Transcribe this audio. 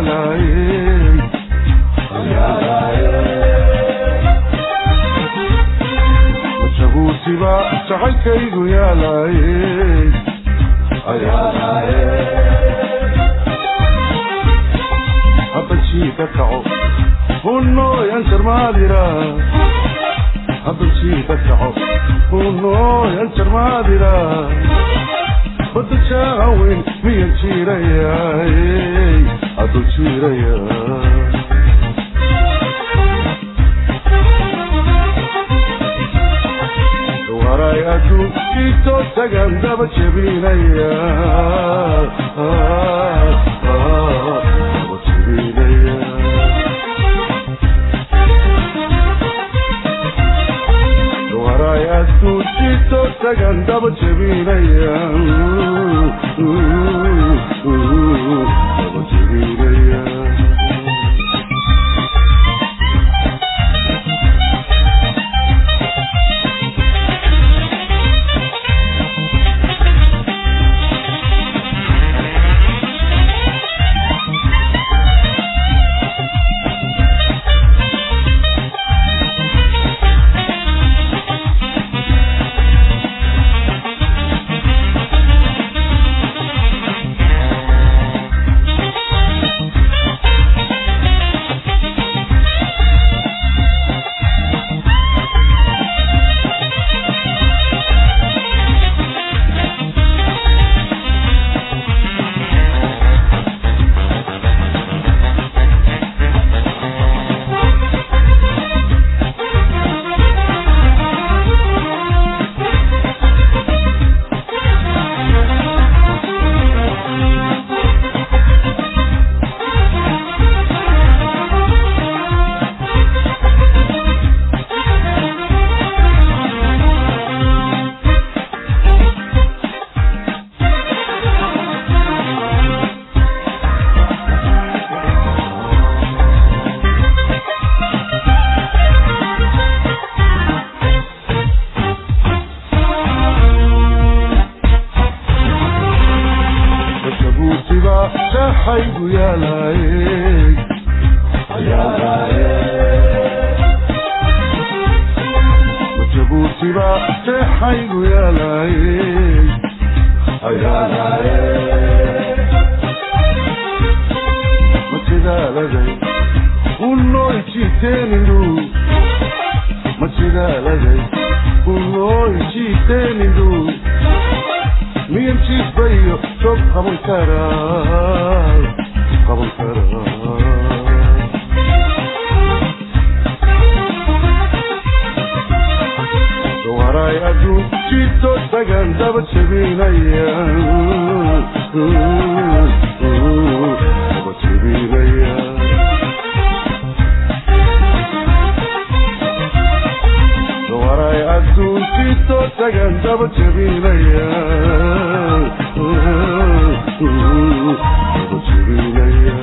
yaalaye jabuutiba jacaylkaygu yaalaye habanjiida kaco hunooyan jarmaadira habanjiida kaco hunooyan jarmaadira bada jaaweyn miyan jiirayaay adul jiiraya waray adduun kiitoo tagan daba jebinaya daba jebinaya waray adduun kiitoo tagan daba jebinaya daba jebinaya jabuutiba jaxaygu yaalaye jabuutiba jeexaygu yaalaye majidaaladay unooy jiiteenindu majidaaladay unooy jiiteenindu miyan jiisbayo sob qaban karaa qaban karaa waray adduun jiito tagan daba jebinaya daba jebinaya waray adduun jiito tagan daba jebinaya daba jebinaya